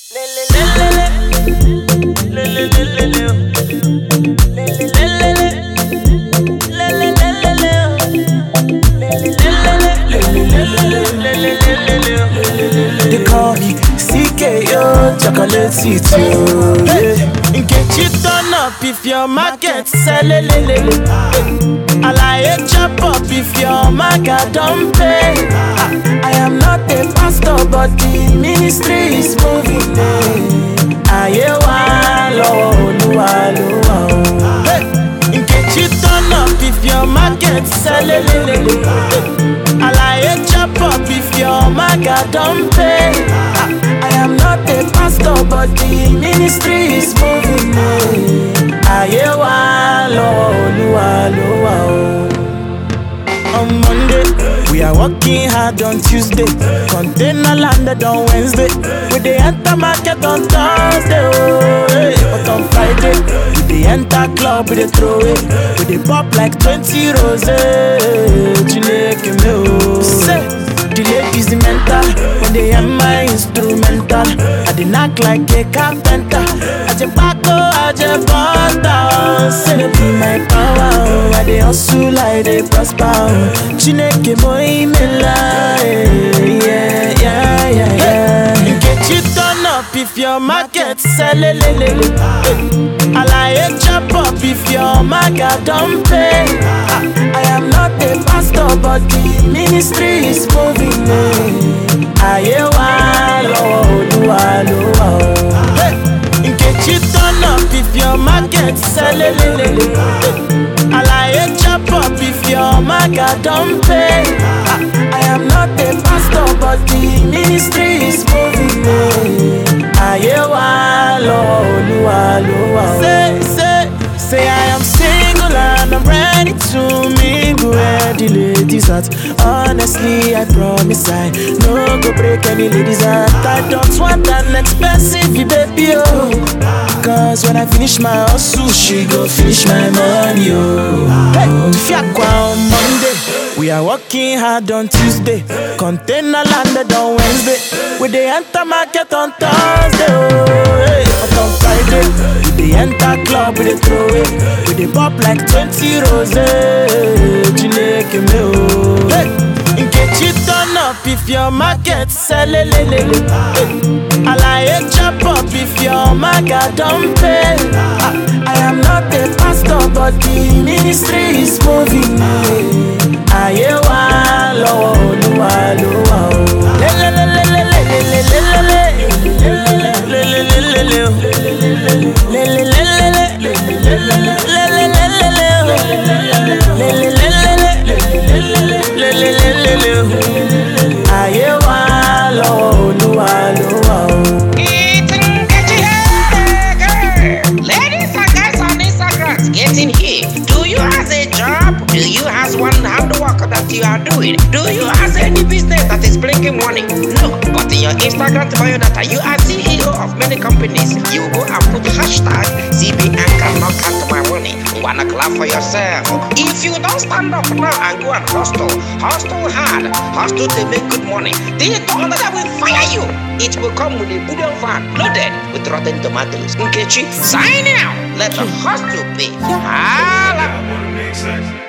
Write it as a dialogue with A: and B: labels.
A: They call me CKO chocolate city. Hey. Nkechi turn up if your market sell it. Alaye chop up if your market don't pay. Ah, I am not a pastor, but the ministry is moving. Ayé wa lọ́wọ́ Olúwa ló wà o. Hey. Nkechi turn up if your market sell it. Alaye chop up if your market don't pay. Ah, I am not a pastor, but the ministry is moving. Ayé wa lọ́wọ́ Olúwa ló wà o. On Monday, we are working hard on Tuesday. Container landed on Wednesday. We dey enter market on Thursday. Oh, hey. But on Friday, we dey enter club, we dey throw it. We dey pop like 20 rose. Chineke me oh. Say, the ladies the mental when they hear my instrumental. I dey knock like a carpenter. I just paco, I just butter. Say they be my power. oh. I dey hustle, I dey prosper. oh. Chineke mo imela. Yeah, yeah, yeah, yeah. Nkechi turn up if your market sell it. Alaye chop up if your market don't pay. Ah, I am not a pastor, but the ministry is moving. Ayé wa lọ́wọ́ Olúwa ló wà o. Hey! Nkechi turn up if your market sell it. Alaye chop up if your market don't pay. Ah, I am not a pastor, but the ministry is moving. Ayé wa lọ́wọ́ Olúwa ló wà o. Say, say, say I am single and I'm ready to mingle where the ladies at. Honestly, I promise I no go break any ladies heart. I don't want an expensive baby, oh. Cause when I finish my hustle, she go finish my money, oh. Hey, Fiakwa on Monday. We are working hard on Tuesday. Container landed on Wednesday. We dey enter market on Thursday, oh. Hey, but on Friday, we dey enter club, we dey throw it. We dey pop like 20 rose. Chineke me oh. Hey, Nkechi turn up if your market sell it. Alaye chop up if your market don't pay. Ah, I am not a pastor, but the ministry is moving. Ayé wa lọ́wọ́ Olúwa ló wà o. Lelelelelelelelelele. Lelelelelelelele o. Lelelelelelelelele. Lelelelelelelele o. Lelelelelelelele o. Ayé wa lọ́wọ́ Olúwa ló wà o.
B: It's Nkechi Hey, girl. Ladies and guys on Instagram, getting here. Do you have a job? Do you have one handwork that you are doing? Do you have any business that is bringing money? No, but in your Instagram bio data, you are CEO of many companies. You go and put hashtag CBN cannot count my money. Wanna clap for yourself. If you don't stand up now and go and hustle, hustle hard, hustle to make good money, the thunder that will fire you. It will come with a wooden van loaded with rotten tomatoes. Nkechi, sign out. Let the hustle pay. Holla.
C: Makes sense.